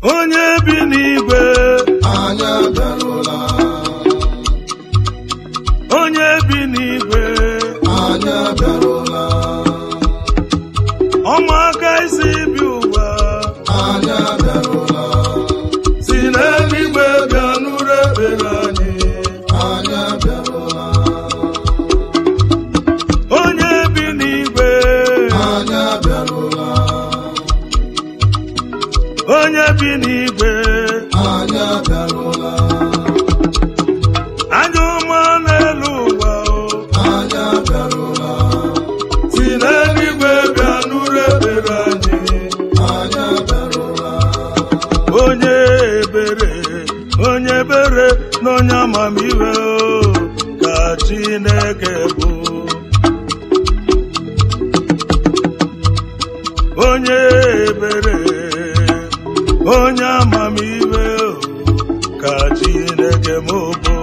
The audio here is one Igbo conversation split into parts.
onye bi n'igwe anyị abịarụla onye bi n'igwe anyị abịarụla ọmụaka isi bi ụwa anyị abịarụla si n'eluigwe bịa nụrụ ekpere anyị anyị abịarụla onye bi n'igwe anyị abịarụla onye bi n'igwe anyị abịarụla anya ọma n'elu ụwa o anyị abịarụla si n'eluigwe bịa nụrụ ekpere anyị anyị abịarụla onye ebere onye ebere na onye amamihe o ka Chineke bụ onye ebere onye amamihe o ka Chineke m bụ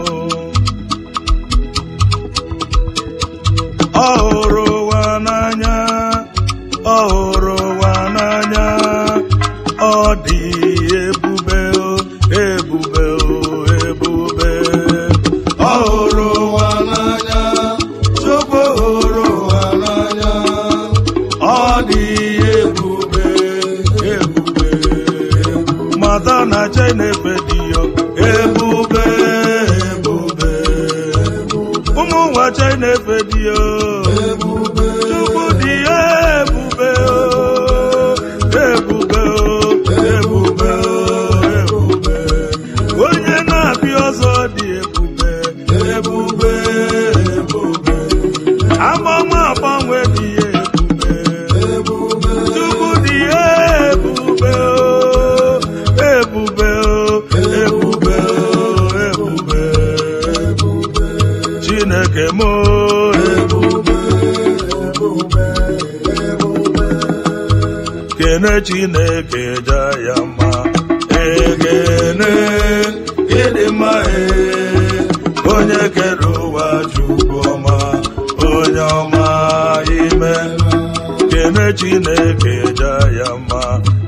ọ hụrụ ụwa n'anya ọ hụrụ ụwa n'anya ọ dị ebube o ebube o ebube ọ hụrụ ụwa n'anya Chukwu hụrụ ụwa n'anya ọ dị ebube ebube mata na Chineke dị ya ebube ebube ụmụ nwa Chineke dị ya ebube Chukwu dị ebube o, ebube o, ebube o, ebube. Onye na-abịa ọzọ dị ebube, ebube, ebube. Agbanwe agbanwe dị ebube, ebube Chukwu dị ebube o, ebube o, ebube o, ebube. Chineke m o, ebube ebube ebube kene chineke ja ya mma ekene ịdị mma e onye kere ụwa chukwu ọma onye ọma ime kene chineke ja ya mma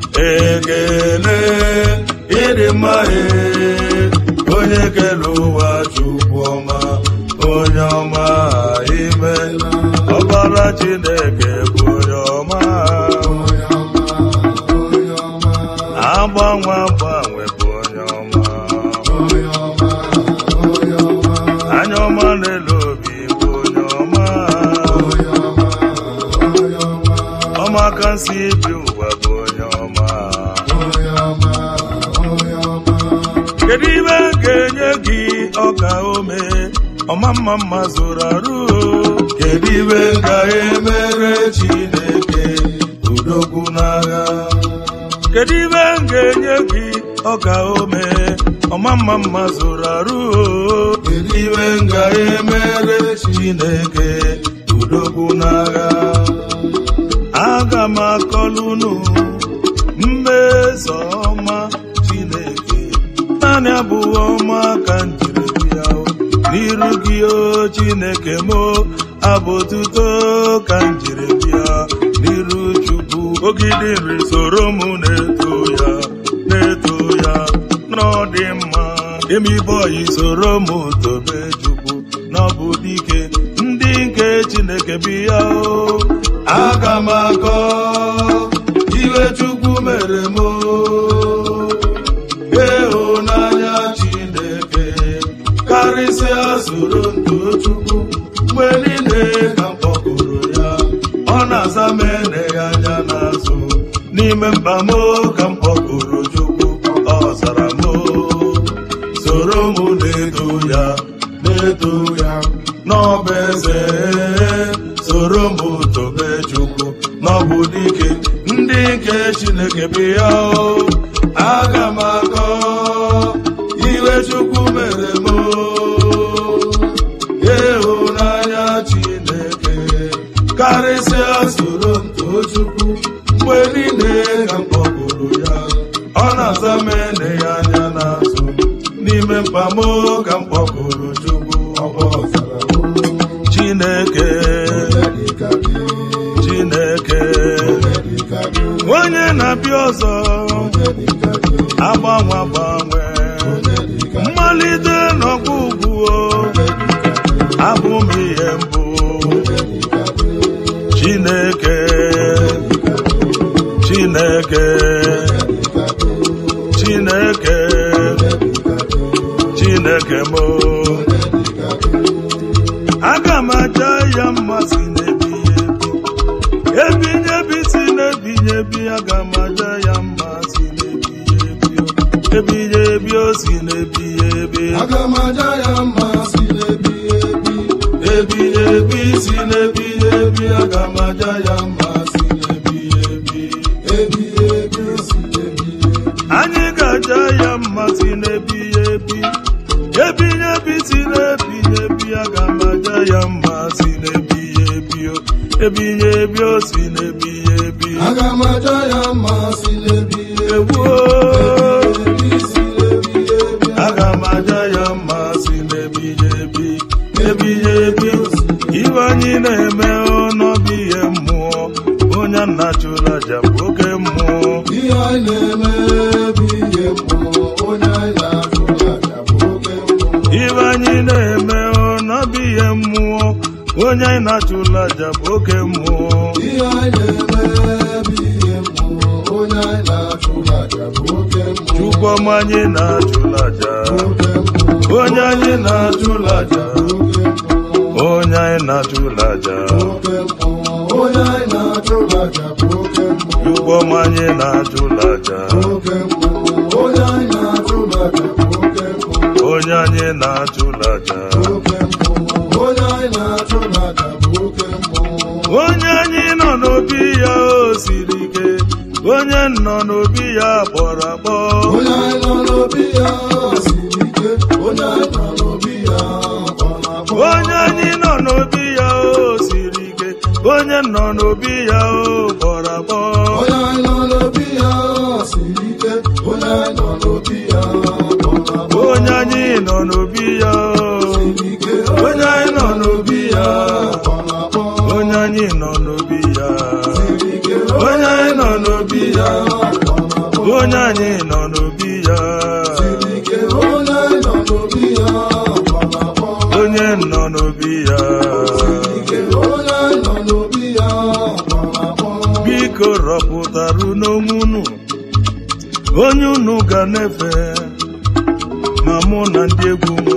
ekene ịdị mma e onye kere ụwa chukwu ọma onye ọma ime ọbara chineke bụ onye ọma onye ọma onye ọma agbanwe agbanwe bụ onye ọma onye ọma onye ọma anya ọma n'elu obi bụ onye ọma onye ọma onye ọma ọmaka nsi bi ụwa bụ onye ọma onye ọma onye ọma kedu ibe m ga-enye gị ọka ome ọma mma mma zụrụ arụ kedu ibe m ga-emere chineke udokwu n'agha kedu ibe m ga-enye gị ọka ome ọma mma mma zụrụ arụ kedu ibe m ga-emere chineke udokwu n'agha aga m akọlụ unu mmeso ọma chineke naanị abụọ ọma ka m jiri bịa o. n'iru gị o chineke m o, abụ otuto ka m jiri bịa n'iru chukwu ogidi nri soro m na-eto ya na-eto ya n'ọdị mma emi bọyị soro m tobe chukwu n'ọbụ dike ndị nke chineke bịa o aga m akọ iwe chukwu mere m o. ịhụnanya chineke karịsịa soro ntụ chukwu mgbe niile ka m kpọkụrụ ya ọ na-aza m ene ya anya n'azụ n'ime mkpa m ka m kpọkụrụ chukwu ọ zara m soro m na-eto ya na-eto ya n'ọba eze soro m tobe chukwu n'ọbụ dike ndị nke chineke bịa o aga m akọ iwe chukwu mere m o. ịhụnanya chineke karịsịa soro ntụ chukwu mgbe niile ka m kpọkụrụ ya ọ na-aza m ene ya anya n'azụ n'ime mkpa m ka m kpọkụrụ chukwu ọkwa ọzara chineke dịka gị chineke dịka gị onye na-abịa ọzọ onye agbanwe agbanwe mmalite n'ọgwụgwụ abụ m ihe mbụ chineke chineke chineke chineke m aga m aja ya mmasị n'ebi ebi si n'ebinye ebi aga m aja ya mmasị n'ebi ebinye ebi o si n'ebinye ebi Aga m aja ya mma si n'ebi ebi ebinye ebi si n'ebinye ebi aga m aja ya mma si n'ebinye ebi ebi ebi si ebi ebi anyị ga-aja ya mmasị n'ebinye ebi ebinye ebi si n'ebinye ebi aga m aja ya mmasị n'ebinye ebi o ebinye ebi o si n'ebinye ebi Aga m aja ya mma si n'ebi ebi ewuo ebi si n'ebi ebi aga m aja ya mma si n'ebinye ebi ebinye ebi iwe anyị na-eme ọnọbụ ihe mmụọ onye nna chụrụ aja bụ oke mmụọ ihe anyị na-eme bụ ihe mmụọ onye anyị na-achụ aja bụ oke mmụọ ibe anyị na-eme ọnọbụ ihe mmụọ onye anyị na-achụrụ aja bụ oke mmụọ ihe anyị na-eme bụ ihe mmụọ onye anyị na-achụ aja bụ oke mmụọ chukwuma anyị na-achụrụ aja oke mmụọ onye anyị na-achụrụ aja oke mmụọ onye anyị na-achụrụ aja oke mmụọ onye anyị na-achụ aja bụ oke mmụọ chukwuma anyị na-achụrụ aja oke mmụọ onye anyị na-achụ aja bụ oke mmụọ onye anyị na-achụrụ aja oke mmụọ onye anyị na-achụ aja bụ oke mmụọ onye anyị nọ n'obi ya o siri ike onye nọ n'obi ya kpọrọ akpọ onye anyị nọ n'obi ya siri ike onye anyị nọ n'obi ya kpọrọ akpọ onye anyị nọ n'obi ya o siri ike onye nọ n'obi ya o kpọrọ akpọ onye anyị nọ n'obi ya siri ike onye anyị nọ n'obi ya kpọrọ akpọ onye anyị nọ n'obi ya o siri ike onye anyị nọ n'obi ya kpọrọ akpọ onye anyị nọ n'obi ya siri ike onye anyị nọ n'obi ya kpọrọ akpọ onye anyị nọ n'obi ya siri ike onye anyị nọ n'obi ya kpọrọ akpọ onye nọ n'obi ya ike onye anyị nọ n'obi ya kpọrọ akpọ biko rọpụtara n'onwe unu onye unu ga na-efe ma mụ na ndị egwu m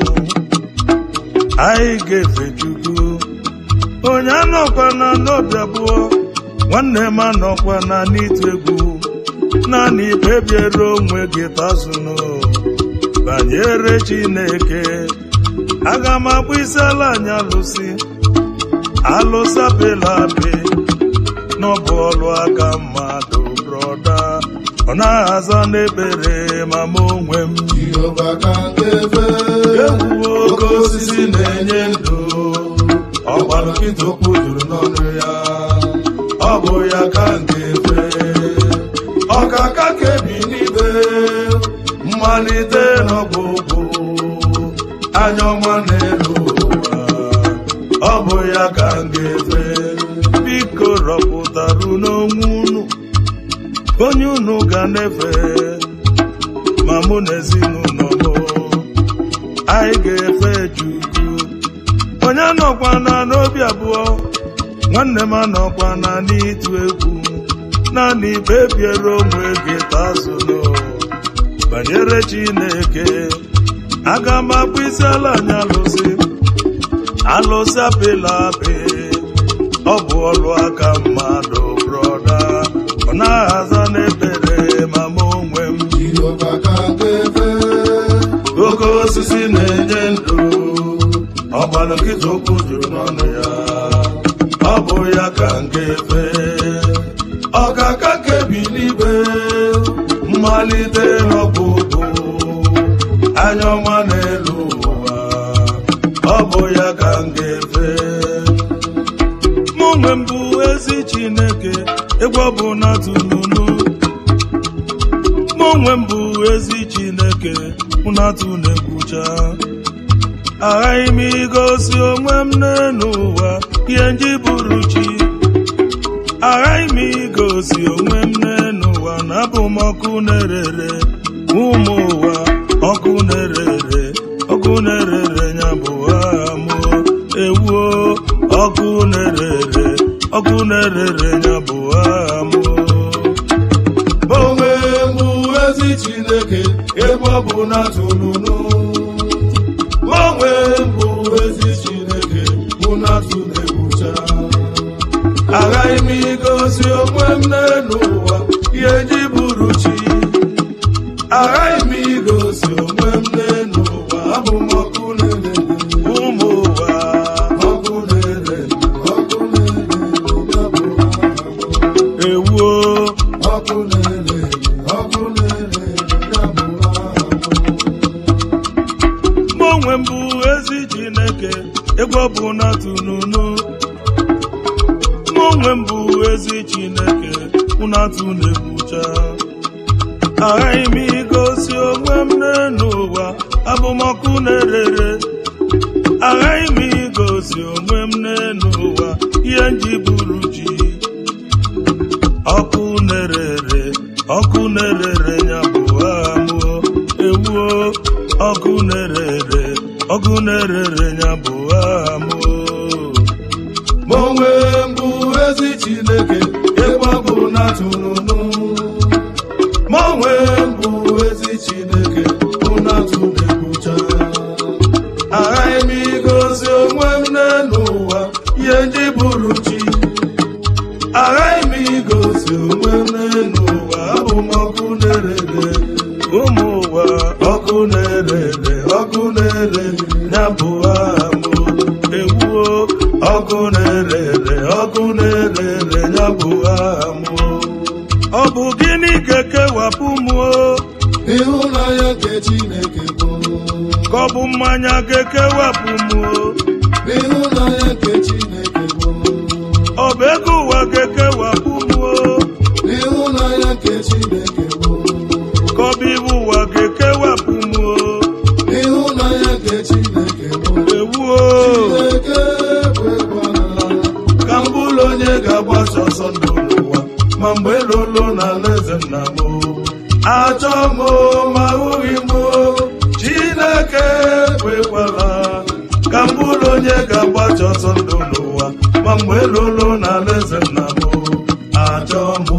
anyị ga-efe chukwu onye anọkwana n'obi abụọ nwanne m anọkwana n'ịtụ egwu naanị ikpebiere onwe gị tazụnụ banyere chineke aga m akpụ isi ala anyị alụsị alụsapịla apị n'ọbụ ọlụ aka mmadụ brọda ọ na-aza n'ekpere ma m onwe m Jehova ka nke fe ewuwo oke osisi na-enye ndụ ọgbara nkịta okwu juru n'ọnụ ya ọ bụ ya ka nke fe ọkaka kebi n'ibe mmalite n'ọgwụgwụ anya ọma n'elu ụwa ọ bụ ya ka nke fe biko rọpụtara n'onwe unu onye unu ga na-efe ma mụ na ezinụlọ m anyị ga-efe Chukwu onye nọkwana n'obi abụọ nwanne m anọkwana n'ịtụ egwu naanị kpebiere onwe gị tazụlụ banyere Chineke aga m akpụ isi ala anyị alụsị alụsị apịla apị ọ bụ ọlụ aka mmadụ brọda ọ na-aza n'ekpere ma m onwe m Jehova ka nke fe oke osisi na-enye ndụ ọgbara nkịta okwu juru n'ọnụ ya ọ bụ ya ka nke fe ọkaka kebi n'igwe mmalite n'ọgwụgwụ anya ọma n'elu ụwa ọ bụ ya ka nke fe mụ onwe m bụ ezi chineke egwu ọ bụ na tununu mụ onwe m bụ ezi chineke mụ na atụ na-ekwucha aghaghị m igosi onwe m n'elu ụwa ihe nji bụrụ chi aghaghị m igosi onwe m n'elu ụwa ụwa na-abụ m ọkụ na-erere ụmụ ụwa ọkụ na-erere ọkụ na-erere ya bụ aha mụ ewuo ọkụ na-erere ọkụ na-erere ya bụ aha mụ onwe mbụ ezi chineke ebe ọ bụ na tụlụnụ onwe mbụ ezi chineke bụ na tụlebucha aghaghị m igosi onwe m n'elu ụwa ihe ji bụrụ chi aghaghị m igosi onwe m n'elu ụwa abụ m ọkụ na-ere ụmụ ụwa ọkụ na-ere ọkụ na-ere ya bụ aha m. ewuo ọkụ na-ere ọkụ na-ere ya bụ aha m. mụ onwe m bụ ezi chineke egwu ọ bụ na tununu mụ onwe m bụ ezi chineke ụnatụ na-ebucha aghaghị m igosi onwe m n'elu ụwa abụmọkụ na-erere aghaghị m igosi onwe m n'elu ụwa ihe nji bụrụ ji ọkụ na-erere ọkụ na-erere ya bụ aha mụọ ewuo ọkụ na-erere ọkụ na-erere ya bụ aha mụọ ma onwe mbụ ezi chineke ebe ọ bụ na tụrụnụ ma onwe mbụ ezi chineke bụ na tụlebucha aghaghị m igosi onwe m n'elu ụwa ihe ndị bụrụ chi aghaghị m igosi onwe m n'elu ụwa abụ m ọkụ na-erere ụmụ ụwa ọkụ na-erere ọkụ na-erere ya bụ aha m ewuo ọkụ na-erere ọkụ na-erere ya bụ aha m ọ bụ gịnị ga-ekewapụ m o? ịhụnanya nke chineke bụ ka ọ bụ mmanya ga-ekewapụ m o? ịhụnanya nke chineke bụ ọ bụ ego ụwa ga-ekewapụ m o? ịhụnanya nke chineke bụ ka ọ bụ iwu ụwa ga-ekewapụ m o? ịhụnanya nke chineke bụ ewuo chineke ekwekwala ka m bụrụ onye ga-agbaso ọsọ ndụ n'ụwa ma mgbe lolo na alaeze nna m achọ m ma ahụghị m chineke ekwekwala ka m bụrụ onye ga-agbaso ọsọ ndụ n'ụwa ma mgbe lolo na alaeze nna m achọ m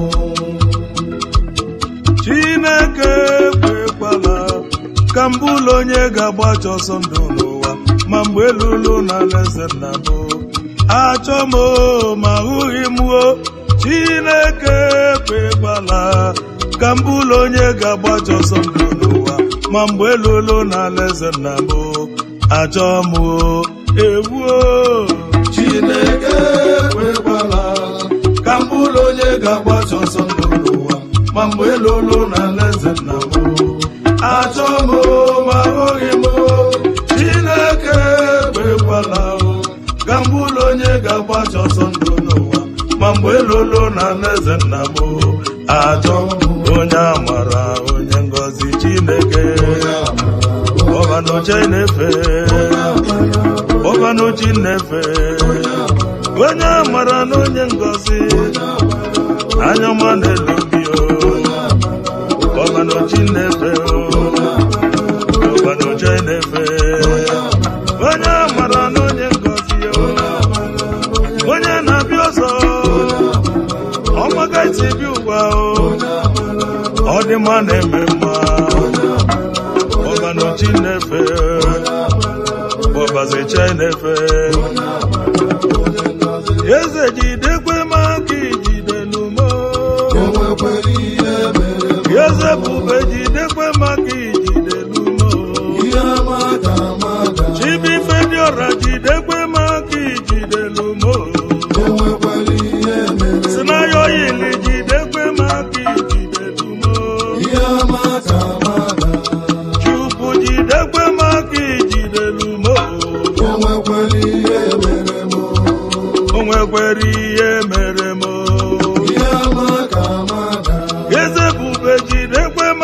chineke ekwekwala ka m bụrụ onye ga-agbacha ọsọ ndụ n'ụwa ma mgbe lulu na alaeze nna m achọ m o, ma ahụghị m o chineke ekwekwala ka m bụrụ onye ga-agbacha ọsọ ndụ n'ụwa ma mgbe lulu na alaeze nna m achọ m o ewuo chineke ekwekwala ka m bụrụ onye ga-agbacha ọsọ ndụ n'ụwa ma mgbe lolo na alaeze nna m achọ m ma ahụghị m chineke ekwekwala ka m bụrụ onye ga-agbacha ọsọ ndụ n'ụwa ma mgbe lolo na alaeze nna m achọ m onye amara onye ngọzi chineke ọbanoche na-efe ọbanochi na-efe onye amara na onye ngọzi anya ọma na-elu obi o ọbanochi na-efe o ọbanoche na-efe onye amara na onye ngọzi o onye na-abịa ọzọ ọmaga isi bi ụwa o ọ dị mma na-eme mma ọbanochi na-efe ọbaziche na-efe eze jidekwe maka ijide n'umo enwekwere ihe mere m eze bube jidekwe maka ijide n'umo ihe amada amada chibife dị ọra jidekwe maka ijide n'umo enwekwere ihe mere sinayo yili jidekwe maka ijide n'umo ihe amada amada chukwu jidekwe maka ijide n'umo enwekwere ihe mere m o nwekwere ihe mere m ihe amada amada eze bube jidekwe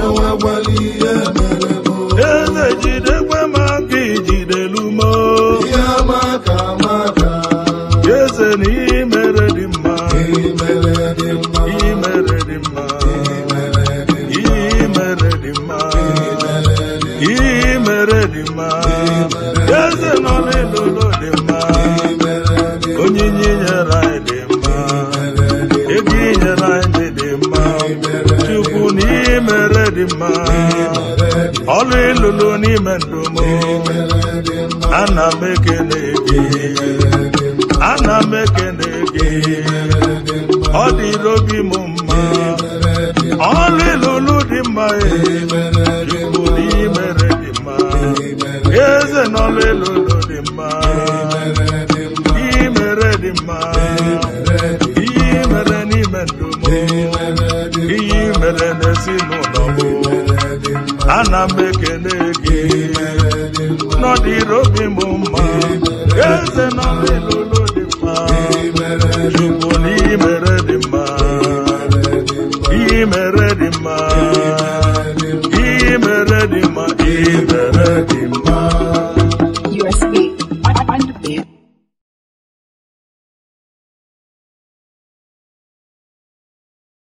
enwekwala ihe mere m eze jidekwe m aka ijidelu m ihe amaka amaka eze na ihe mere dị mma imere dị mma ihe mere dị mma imere dị ihe mere dị mma imere dị ihe mere dị mma eze nọ n'ịlụlụ dị mma imere dị onyinye nyere anyị dị mma ego inyere anyị dị mma chukwu na ihe mere dị mma ọlụ ịlụlụ n'ime ndụ m ana m ekele gị ana m ekele gị ọ dịrị obi m mma ọlụ ịlụlụ dị mma ee chukwu na ihe mere dị mma eze n'ọlụ ịlụlụ dị mma ihe mere dị mma ihe mere n'ime ndụ m ihe mere n'ezinụlọ m ana m ekele gị n'ọdịrị obi m mma eze n'ọlụ ịlụlụ dị mma chukwu na ihe mere dị mma ihe mere dị mma ihe mere dị mma ihe mere dị mma